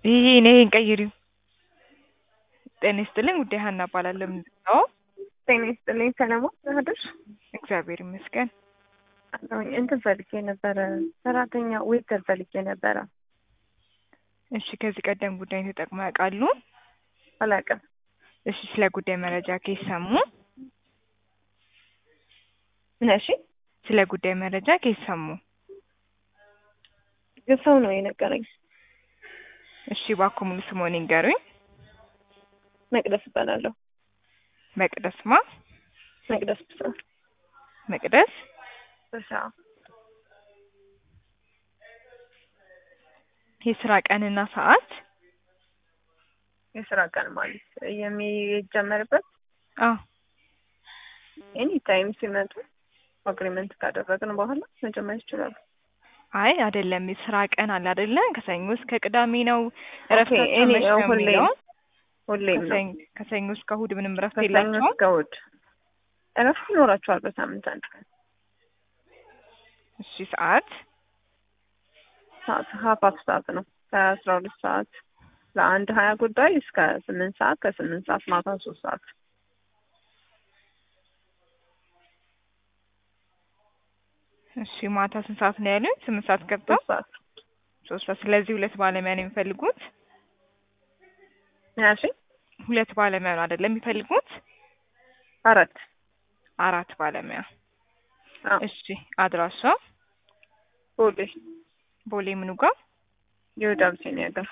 ይሄ ይሄን ቀይሪው። ጤና ይስጥልኝ ውዴ ሀና እባላለሁ። ምንድን ነው? ጤና ይስጥልኝ ሰለሞን ናህደሽ እግዚአብሔር ይመስገን። አለሁኝ። እንትን ፈልጌ ነበረ ሰራተኛ ዌይተር ፈልጌ ነበረ። እሺ ከዚህ ቀደም ጉዳይን ተጠቅመው ያውቃሉ? አላውቅም። እሺ ስለ ጉዳይ መረጃ ከየት ሰሙ? ነሺ ስለ ጉዳይ መረጃ ከየት ሰሙ? ሰው ነው የነገረኝ። እሺ እባክዎ ሙሉ ስምዎን ይንገሩኝ? መቅደስ እባላለሁ። መቅደስ ማ? መቅደስ ብሳ መቅደስ ብሳ የስራ ቀንና ሰዓት? የስራ ቀን ማለት የሚጀመርበት አዎ ኤኒ ታይም ሲመጡ አግሪመንት ካደረግን በኋላ መጀመር ይችላሉ። አይ አይደለም፣ የስራ ቀን አለ አይደለ? ከሰኞ እስከ ቅዳሜ ነው እረፍታቸው እኔ መች ነው ሁሌም የሚለው? ሁሌም ነው ከሰኞ- ከሰኞ እስከ እሑድ ምንም እረፍት ከሰኞ የላቸውም? እስከ እሑድ እረፍት ይኖራቸዋል በሳምንት አንድ ቀን እሺ ሰዓት? ሰዓት ሀፍ አፍ ሰዓት ነው ከአስራ ሁለት ሰዓት ለአንድ ሀያ ጉዳይ እስከ ስምንት ሰዓት ከስምንት ሰዓት ማታ ሶስት ሰዓት እሺ ማታ ስንት ሰዓት ነው ያሉኝ? ስምንት ሰዓት ገብተው ሶስት ሰዓት ሶስት ሰዓት። ስለዚህ ሁለት ባለሙያ ነው የሚፈልጉት? ያሺ ሁለት ባለሙያ ነው አይደለም የሚፈልጉት? አራት አራት ባለሙያ። አዎ እሺ አድራሻ ቦሌ ቦሌ ምኑ ጋር? ይሁዳ አብሲኒያ ጋር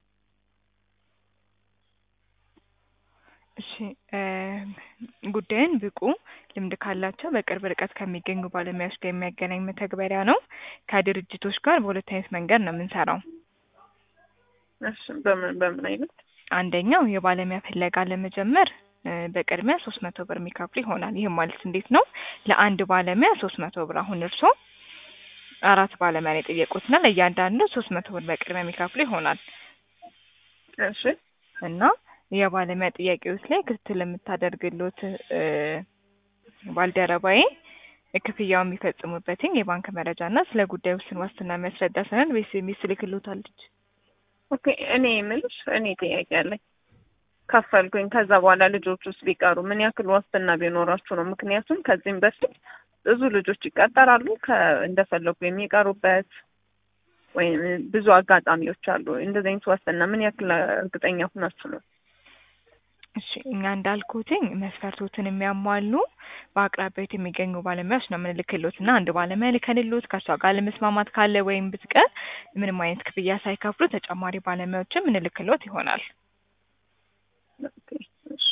እሺ እ ጉዳዩን ብቁ ልምድ ካላቸው በቅርብ ርቀት ከሚገኙ ባለሙያዎች ጋር የሚያገናኝ መተግበሪያ ነው። ከድርጅቶች ጋር በሁለት አይነት መንገድ ነው የምንሰራው። እሺ በምን በምን አይነት አንደኛው የባለሙያ ፍለጋ ለመጀመር እ በቅድሚያ ሶስት መቶ ብር የሚከፍሉ ይሆናል። ይህም ማለት እንዴት ነው? ለአንድ ባለሙያ ሶስት መቶ ብር አሁን እርስዎ አራት ባለሙያ ነው የጠየቁትና ለእያንዳንዱ ሶስት መቶ ብር በቅድሚያ የሚከፍሉ ይሆናል እሺ እና የባለሙያ ጥያቄዎች ላይ ክትትል የምታደርግሎት እ ባልደረባዬ ክፍያውን የሚፈጽሙበትን የባንክ መረጃ እና ስለ ጉዳዩ ውስን ዋስትና የሚያስረዳ ሰነድ በኤስኤምኤስ ትልክልዎታለች። ኦኬ እኔ የምልሽ እኔ ጥያቄ አለኝ ከፈልኩኝ ከዛ በኋላ ልጆች ውስጥ ቢቀሩ ምን ያክል ዋስትና ቢኖራችሁ ነው? ምክንያቱም ከዚህም በፊት ብዙ ልጆች ይቀጠራሉ ከ እንደፈለጉ የሚቀሩበት ወይም ብዙ አጋጣሚዎች አሉ። እንደዚህ አይነት ዋስትና ምን ያክል እርግጠኛ ሁናችሁ ነው? እሺ እኛ እንዳልኩትኝ መስፈርቶትን የሚያሟሉ በአቅራቢያት የሚገኙ ባለሙያዎች ነው የምንልክሎት እና አንድ ባለሙያ ልከንሎት ከእሷ ጋር ለመስማማት ካለ ወይም ብትቀር ምንም አይነት ክፍያ ሳይከፍሉ ተጨማሪ ባለሙያዎችን ምንልክሎት ይሆናል። ኦኬ እሺ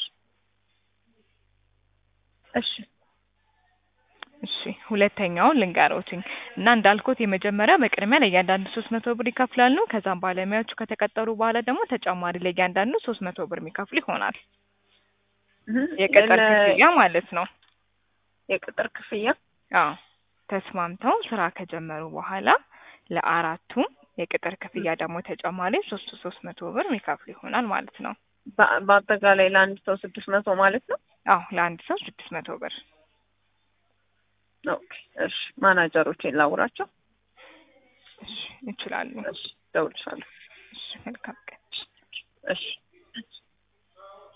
እሺ እሺ ሁለተኛውን ልንገሮትኝ እና እንዳልኩት የመጀመሪያ በቅድሚያ ለእያንዳንዱ ሶስት መቶ ብር ይከፍላሉ። ከዛም ባለሙያዎቹ ከተቀጠሩ በኋላ ደግሞ ተጨማሪ ለእያንዳንዱ ሶስት መቶ ብር የሚከፍሉ ይሆናል። እህ የቅጥር ለ- ክፍያ ማለት ነው። የቅጥር ክፍያ አዎ ተስማምተው ስራ ከጀመሩ በኋላ ለአራቱም የቅጥር ክፍያ ደግሞ ተጨማሪ ሶስት ሶስት መቶ ብር የሚከፍሉ ይሆናል ማለት ነው። በ- በአጠቃላይ ለአንድ ሰው ስድስት መቶ ማለት ነው። አዎ ለአንድ ሰው ስድስት መቶ ብር። ኦኬ እሺ ማናጀሮቼን ላውራቸው። እሺ ይችላሉ። እሺ እደውልልሻለሁ። እሺ መልካም ቀን። እሺ